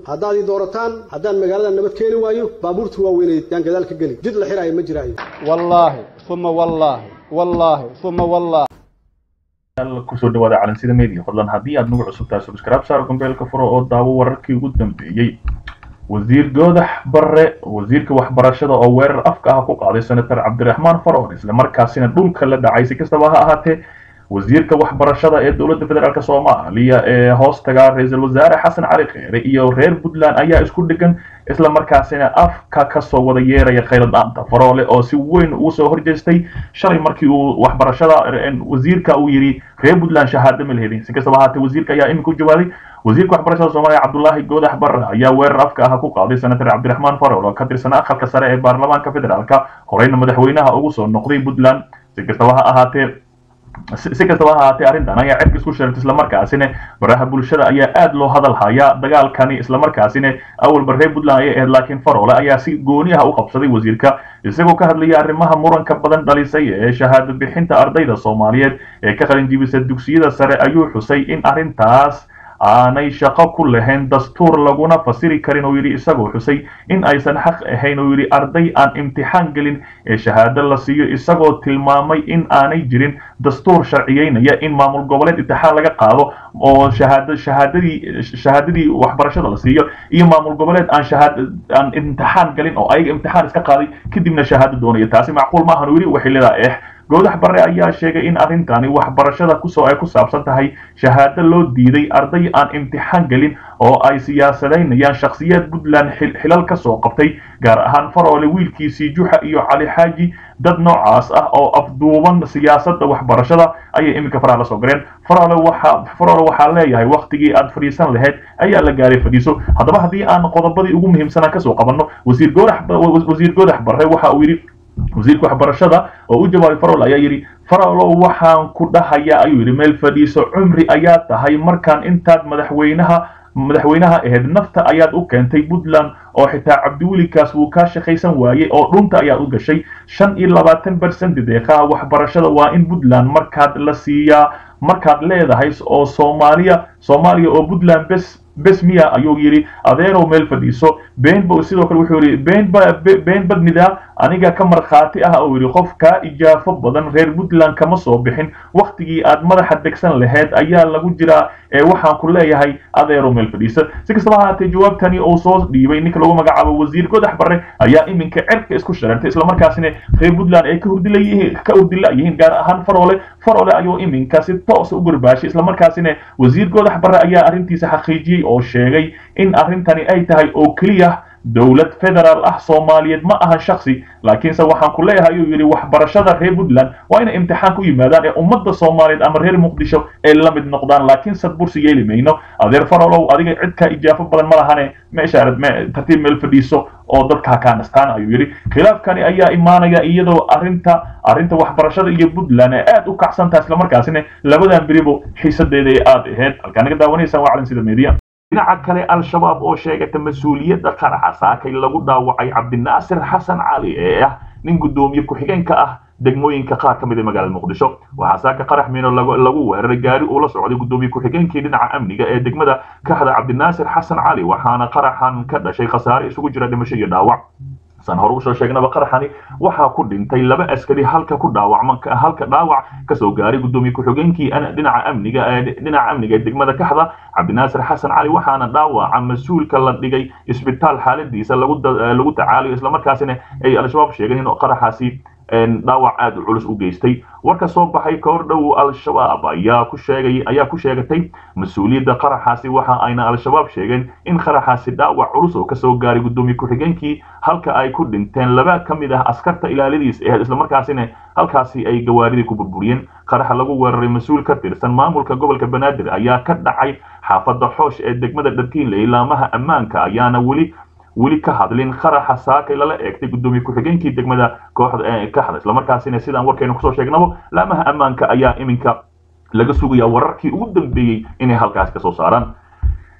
haddaad ii doorataan haddaan magaalada nabad keeni waayo baabuurta waaweyneed yaan gadaal ka geli jid la xiraayo ma jiraayo wallaahi uma wallaahi wallaahi uma wallaahi kusoo dhawaada calansida media fadlan haddii aad nagu cusubtahay subscribe saar gombeelka furo oo daawo wararkii ugu dambeeyey wasiir goodax barre wasiirka waxbarashada oo weerar afka ah ku qaaday senator cabdiraxmaan faroon isla markaasina dhulka la dhacay si kastaba ha ahaatee wasiirka waxbarashada ee dowladda federaalk soomaaliya ee hoostaga ra-iisul wasaare xasan cali kheyre iyo reer puntland ayaa isku dhegan isla markaasina afka kasoo wada yeeraya khayladhaanta faroole oo si weyn ugu soo horjeestay shalay markii uu waxbarashada wasiirka uu yidhi reer puntland shahaado ma lehedin si kastaba ahaatee wasiirka ayaa iminka u jawaaday wasiirka waxbarashada soomaaliya cabdulaahi goodax barre ayaa weerar afka ah ku qaaday senator cabdiraxmaan farool oo ka tirsan aqalka sare ee baarlamaanka federaalka horeyna madaxweynaha ugu soo noqday puntland si kastaba ha ahaatee si kastaba ha ahaatee arrintan ayaa cerka isku sheegtay islamarkaasina baraha bulshada ayaa aad loo hadal hayaa dagaalkani islamarkaasina awalba reer puntland ayay ahayd laakiin faroole ayaa si gooni ah u qabsaday wasiirka isagoo ka hadlaya arrimaha muranka badan dhalisay ee shahaado bixinta ardayda soomaaliyeed ee ka qalinjibisa dugsiyada sare ayuu xusay in arrintaas aanay shaqo ku lahayn dastuur laguna fasiri karin oo yidhi isagoo xusay in aysan xaq ahayn oo yidhi arday aan imtixaan gelin ee shahaado la siiyo isagoo tilmaamay in aanay jirin dastuur sharciyeynaya in maamul goboleed imtixaan laga qaado oo shahaado shahaadadii shahaadadii waxbarashada la siiyo iyo maamul goboleed aan shahaad aan imtixaan galin oo ayaga imtixaan iska qaaday kadibna shahaado doonaya taasi macquul ma ahan oo yidhi waxay leedahay eh goodax barre ayaa sheegay in arrintani waxbarashada kusoo ay ku saabsan tahay shahaado loo diiday arday aan imtixaan gelin oo ay siyaasadaynayaan shakhsiyaad puntland xilal ka soo qabtay gaar ahaan faroole wiilkiisii juxa iyo cali xaaji dad noocaas ah oo afduuban siyaasadda waxbarashada ayay iminka faraha la soo galeen faroole waxa faroole waxaa leeyahay waktigii aad fadhiisan lahayd ayaa la gaaray fadhiiso haddaba haddii aan qodobadii ugu muhiimsanaa kasoo qabanno wasiir goodax wasiir goodax barre waxa uu yidhi wasiirka waxbarashada oo u jawaabay farol ayaa yidhi farolow waxaan ku dhahayaa ayuu yidhi meel fadhiiso cumri ayaa tahay markaan intaad madaxweynaha madaxweynaha ahayd nafta ayaad u keentay puntland oo xitaa cabdiwelikaas wuu kaa shaqaysan waayey oo dhunta ayaad u gashay shan iyo labaatan bersent deeqaha waxbarashada waa in puntland markaad la siiyaa markaad leedahay oo soomaaliya soomaaliya oo puntland bes bes miya ayuu yidhi adeerow meel fadhiiso beenba sidoo kale wuxuu yidhi beenba been badnida aniga ka markhaati ah oo yidhi qof kaa ijaafo badan reer puntland kama soo bixin waktigii aad madaxa degsan lahayd ayaa lagu jiraa ee waxaan ku leeyahay adeerow meel fadhiisa si kastaba ahaatee jawaabtani uu soo dhiibay ninka lagu magacaabo wasiir godax barre ayaa iminka cerka isku shareertay islamarkaasina reer puntland ay ka hurdilayihiin ka hurdila yihiin gaar ahaan faroole faroole ayuu iminka si toosa u garbaashay islamarkaasina wasiir godax barre ayaa arrintiisa xaqiijiyey oo sheegay in arrintani ay tahay oo keliya dowlad federaal ah soomaaliyeed ma ahan shaksi laakiinse waxaan ku leeyahay ayuu yidhi waxbarashada reer puntland waa inay imtixaan ku yimaadaan ee ummadda soomaaliyeed ama reer muqdisho ay la mid noqdaan laakiin sad bursi yeeli mayno adeer farolow adiga cidkaa ijaafo badan ma lahane meeshaarad tartiib meel fadhiiso oo dadka kaa nastaan ayuu yidhi khilaafkani ayaa imaanaya iyadoo arrinta arrinta waxbarashada iyo puntland ee aad u kacsantaha islamarkaasina labadan beribo xiisadeeda ay aad ahayd halkaa naga daawanaysaan waa calansida media dhinaca kale al-shabaab oo sheegata mas-uuliyadda qaraxa saakay lagu dhaawacay cabdinaasir xasan cali ee ah nin guddoomiye ku-xigeenka ah degmooyinka qaar ka mid ee magaalada muqdisho waxaa saaka qarax miino lagu weeraray gaari uu la socday guddoomiye ku-xigeenkii dhinaca amniga ee degmada kaxda cabdinaasir xasan cali waxaana qaraxan ka dhashay khasaare isugu jira dhimasho iyo dhaawac san hore usoo sheegnaba qaraxani waxaa ku dhintay laba askari halka ku dhaawacma halka dhaawac kasoo gaaray guddoomiye ku-xigeenkii dhinaca amniga dhinaca amniga ee degmada kaxda cabdinaasir xasan cali waxaana dhaawaca mas-uulka la dhigay isbitaal xaaladiisa lagu lagu tacaalayo islamarkaasina ay al-shabaab sheegeen in qaraxaasi dhaawac aad u culus u geystay warka soo baxay kahor dhow al-shabaab ayaa ku sheegay ayaa ku sheegatay mas-uuliyadda qaraxaasi waxa ayna al-shabaab sheegeen in qaraxaasi dhaawac culus oo kasoo gaaray guddoomiye ku-xigeenkii halka ay ku dhinteen laba ka mid ah askarta ilaaladiis ahayd islamarkaasina halkaasi ay gawaaridii ku burburiyeen qaraxa lagu weeraray mas-uul ka tirsan maamulka gobolka banaadir ayaa ka dhacay xaafadda xoosh ee degmada dharkiinle ilaamaha ammaanka ayaana weli weli ka hadlin qaraxa saakay lala eegtay guddoomiye ku-xigeenkii degmada kooxda kaxda islamarkaasina sidaan warkaynu kusoo sheegnabo laamaha ammaanka ayaa iminka laga sugaya wararkii ugu dambeeyey inay halkaasi kasoo saaraan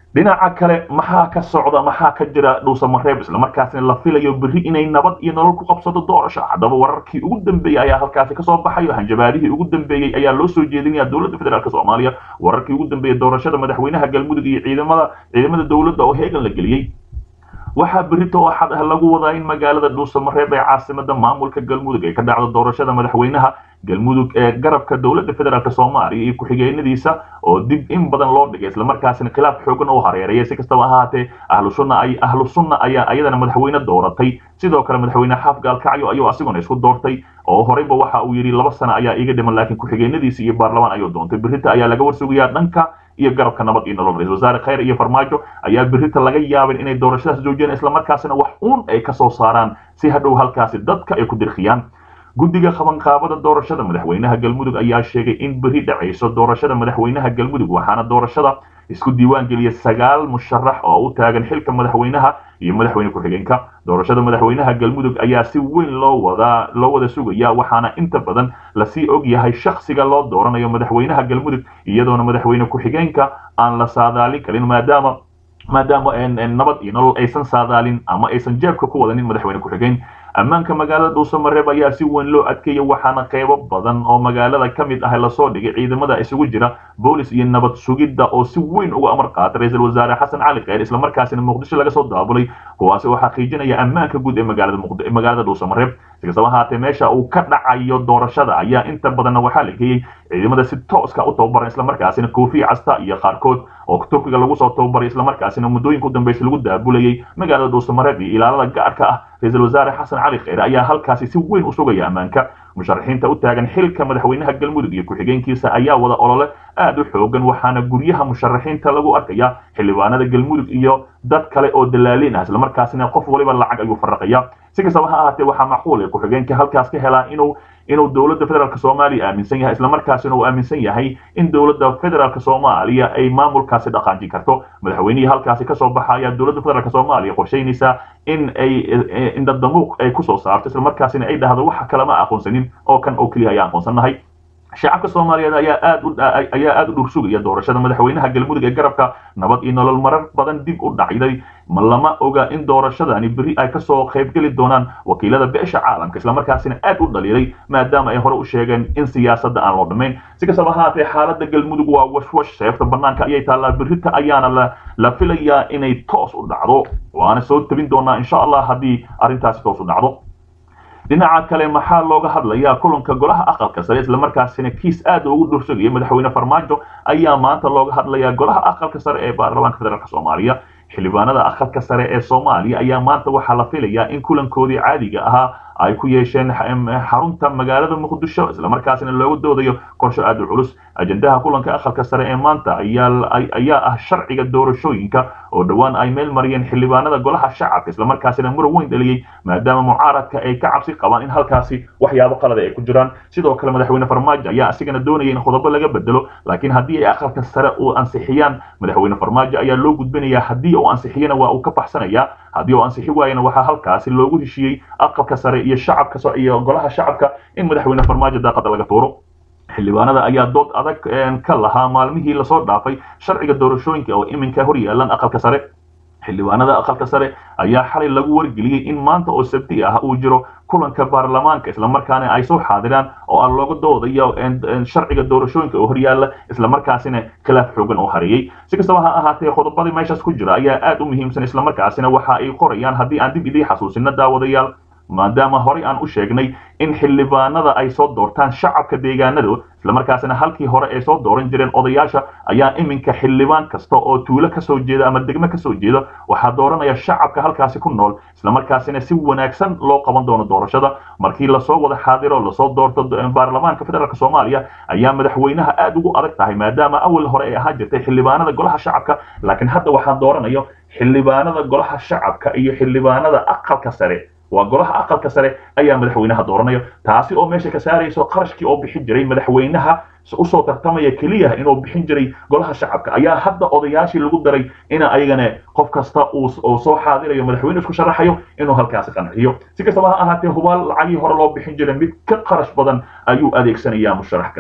dhinaca kale maxaa ka socda maxaa ka jira dhuusamareeb islamarkaasina la filayo berri inay nabad iyo nolol ku qabsato doorasho haddaba wararkii ugu dambeeyey ayaa halkaasi kasoo baxayo hanjabaadihii ugu dambeeyey ayaa loo soo jeedinaya dowladda federaalk soomaaliya wararkii ugu dambeeyey doorashada madaxweynaha galmudug iyo ciidamada ciidamada dowladda oo heegan la geliyey waxaa berito oo xad ah lagu wadaa in magaalada dhuusamareeb ee caasimada maamulka galmudug ay ka dhacdo doorashada madaxweynaha galmudug ee garabka dowladda federaalk soomaaliya iyo ku-xigeenadiisa oo dib in badan loo dhigay islamarkaasina khilaaf xoogan oo hareeraya si kastaba ahaatee ahlu sunna ay ahlu sunna ayaa iyadana madaxweyne dooratay sidoo kale madaxweyne xaaf gaalkacyo ayuu asiguna isku doortay oo horeyba waxa uu yidhi laba sano ayaa iiga dhiman laakiin ku-xigeenadiisa iyo baarlamaan ayuu doontay berita ayaa laga warsugayaa dhanka iyo garabka nabad iyo nolol ra-isul wasaare khayr iyo farmaajo ayaa berita laga yaabin inay doorashadaas joojiyaan islamarkaasina wax uun ay ka soo saaraan si hadhow halkaasi dadka ay ku dirkhiyaan guddiga qabanqaabada doorashada madaxweynaha galmudug ayaa sheegay in berri dhacayso doorashada madaxweynaha galmudug waxaana doorashada isku diiwaan geliya sagaal musharax oo u taagan xilka madaxweynaha iyo madaxweyne ku-xigeenka doorashada madaxweynaha galmudug ayaa si weyn loo wadaa loo wada sugaya waxaana inta badan lasii og yahay shakhsiga loo dooranayo madaxweynaha galmudug iyadoona madaxweyne ku-xigeenka aan la saadaalin karin maadaama maadaama nabad iyo nolol aysan saadaalin ama aysan jeebka ku wadanin madaxweyne ku-xigeen ammaanka magaalada dhuusamareeb ayaa si weyn loo adkeeyay waxaana qaybo badan oo magaalada ka mid ah lasoo dhigay ciidamada isugu jira boolis iyo nabad sugidda oo si weyn uga amar qaatay ra-iisul wasaare xasan cali kheyr islamarkaasina muqdisho laga soo daabulay kuwaasi oo xaqiijinaya ammaanka guud ee magaalada magaalada dhuusamareeb si kastaba ahaatee meesha uu ka dhacayo doorashada ayaa inta badanna waxaa la geeyey ciidamada si tooska u tababaran islamarkaasina koofiya casta iyo qaarkood oo turkiga lagu soo tababaray islamarkaasina muddooyinka u dambaysa lagu daabulayay magaalada dhuusamareeb iyo ilaalada gaarka ah ra-iisul wasaare xasan cali kheyre ayaa halkaasi si weyn u sugaya ammaanka musharaxiinta u taagan xilka madaxweynaha galmudug iyo ku-xigeenkiisa ayaa wada olole aad u xoogan waxaana guryaha musharaxiinta lagu arkaya xildhibaanada galmudug iyo dad kale oo dalaaliin ah islamarkaasina qof waliba lacag ayuu faraqaya si kastaba ha ahaatee waxaa macquul ee ku-xigeenka halkaas ka helaa inuu inuu dowladda federaalk soomaaliya aaminsan yahay islamarkaasina uu aaminsan yahay in dowladda federaalk soomaaliya ay maamulkaasi dhaqaanjin karto madaxweynihii halkaasi kasoo baxa ayaa dowladda federaalk soomaaliya qorshaynaysaa in ay indhadamuuq ay kusoo saarto islamarkaasina ay dhahdo waxa kale ma aqoonsanin oo kan oo keliya ayaa aqoonsannahay shacabka soomaaliyeed ayaa aad u ayaa aad u dhursugaya doorashada madaxweynaha galmudug ee garabka nabad iyo nolol marar badan dib u dhacday ma lama oga in doorashadani berri ay kasoo qaybgeli doonaan wakiilada beesha caalamka islamarkaasina aad u dhaliilay maadaama ay hore u sheegeen in siyaasadda aan loo dhammayn si kastaba ahaatee xaaladda galmudug waa washwash seefta banaanka ayay taallaa berrita ayaana la la filayaa inay toos u dhacdo waana soo tabin doonaa insha allah haddii arrintaasi toos u dhacdo dhinaca kale maxaa looga hadlayaa kulanka golaha aqalka sare islamarkaasina kiis aad ugu dhursagaya madaxweyne farmaajo ayaa maanta looga hadlayaa golaha aqalka sare ee baarlamaanka federaalk soomaaliya xildhibaanada aqalka sare ee soomaaliya ayaa maanta waxaa la filayaa in kulankoodii caadiga ahaa ay ku yeesheen xarunta magaalada muqdisho islamarkaasina looga doodayo qorsho aad u culus ajendaha kulanka aqalka sare ee maanta ayaa ah sharciga doorashooyinka oo dhowaan ay meel mariyeen xildhibaanada golaha shacabka islamarkaasina muran weyn dhaliyey maadaama mucaaradka ay ka cabsi qabaan in halkaasi waxyaabo qalada ay ku jiraan sidoo kale madaxweyne farmaajo ayaa asigana doonaya in qodobo laga bedelo laakiin haddii ay aqalka sare uu ansixiyaan madaxweyne farmaajo ayaa loo gudbinayaa haddii uu ansixiyana waa uu ka baxsanayaa haddii uu ansixi waayana waxaa halkaasi loogu heshiiyey aqalka sare iyo shacabka iyo golaha shacabka in madaxweyne farmaajo daaqada laga tuuro xildhibaanada ayaa dood adag ka lahaa maalmihii lasoo dhaafay sharciga doorashooyinka oo iminka hor yaalan aqalka sare xildhibaanada aqalka sare ayaa xalay lagu wargeliyey in maanta oo sabti ah uu jiro kulanka baarlamaanka islamarkaana ay soo xaadiraan oo aan looga doodayo sharciga doorashooyinka oo horyaala islamarkaasina khilaaf xoogan oo hareeyey si kastaba ha ahaatee qodobadii meeshaas ku jira ayaa aad u muhiimsan islamarkaasina waxa ay qorayaan haddii aan dib idii xasuusino daawadayaal maadaama horey aan u sheegnay in xildhibaanada ay soo doortaan shacabka deegaanadu islamarkaasina halkii hore ay soo dooran jireen odayaasha ayaa iminka xildhibaan kasta oo tuulo kasoo jeeda ama degmo kasoo jeeda waxaa dooranaya shacabka halkaasi ku nool islamarkaasina si wanaagsan loo qaban doono doorashada markii lasoo wada xaadiro lasoo doorto baarlamaanka federaalk soomaaliya ayaa madaxweynaha aad ugu adag tahay maadaama awal hore ay ahaan jirtay xildhibaanada golaha shacabka laakiin hadda waxaan dooranayo xildhibaanada golaha shacabka iyo xildhibaanada aqalka sare waa golaha aqalka sare ayaa madaxweynaha dooranayo taasi oo meesha ka saarayso qarashkii oo bixin jiray madaxweynaha usoo tartamaya keliya inuu bixin jiray golaha shacabka ayaa hadda odayaashii lagu daray in ayagana qof kasta uu soo xaadirayo madaxweyne isku sharaxayo inuu halkaasi qanciyo si kastaba ha ahaatee hubaal lacagii hore loo bixin jiray mid ka qarash badan ayuu adeegsanayaa musharax kasta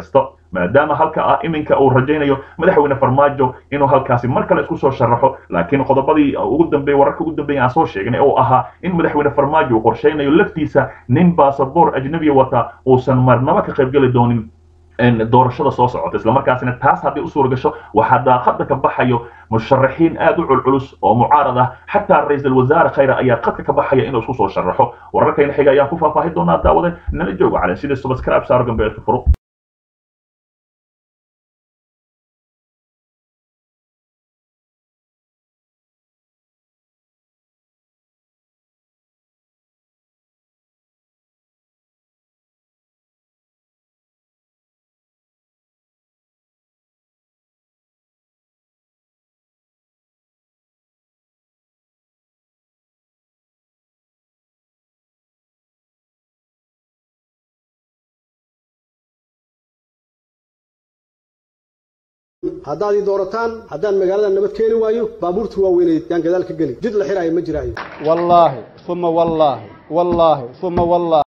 maadaama halka ah iminka uu rajaynayo madaxweyne farmaajo inuu halkaasi mar kale isku soo sharaxo laakiin qodobadii ugu dambeeyey wararka ugu dambeeyay aan soo sheegnay oo ahaa in madaxweyne farmaajo uu qorshaynayo laftiisa nin baasaboor ajnabiya wata uusan marnaba ka qaybgeli doonin doorashada soo socota islamarkaasina taas haddii u suura gasho waxaa daaqada ka baxayo musharaxiin aad u culculus oo mucaarad ah xataa ra-iisul wasaare khayre ayaa qadka ka baxaya inuu isku soo sharaxo wararkayna xiga ayaan ku faahfaahin doonaa daawade nala jooga calen sida subscribe saaro gambeelka furo haddaad ii doorataan haddaan magaalada nabad keeni waayo baabuurta waaweynay yaan gadaal ka geli jid la xiraayo ma jiraayo wallaahi uma wallaahi wallaahi uma wallaahi